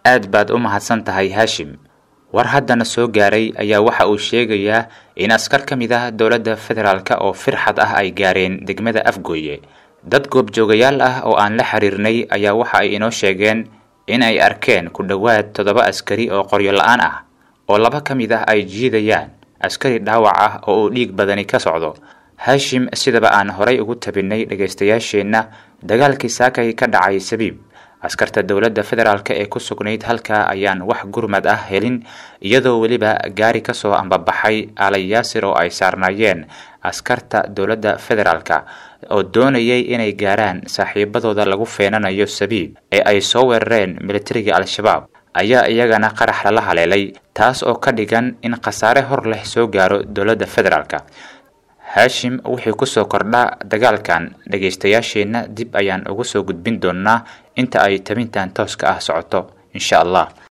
aad baad u mahadsan tahay haashim war haddana soo gaaray ayaa waxa uu sheegayaa in askar ka mid ah dowladda federaalk oo firxad ah ay gaareen degmada afgooye dad goobjoogayaal ah oo aan la xiriirnay ayaa waxa ay inoo sheegeen in ay arkeen ku dhowaad toddoba askari oo qoryo la-aan ah oo laba ka mid ah ay jiidayaan askari dhaawac ah oo uu dhiig badani ka socdo haashim sidaba aan horay ugu tabinay dhegaystayaasheenna dagaalkii saakay ka dhacay sabiib askarta dowladda federaalk ee ku sugnayd halkaa ayaan wax gurmad ah helin iyadoo weliba gaari kasoo ambabaxay alay yaasir oo ay saarnaayeen askarta dowladda federaalk oo doonayay inay gaaraan saaxiibadooda lagu feenanayo sabiib ee ay soo weerareen militariga al-shabaab ayaa iyagana qarax lala haleelay taas oo ka dhigan in khasaare hor leh soo gaaro dowladda federaalk haashim wixii kusoo kordha dagaalkan dhegaystayaasheenna dib ayaan ugu soo gudbin doonnaa inta ay tabintan tooska ah socoto insha allah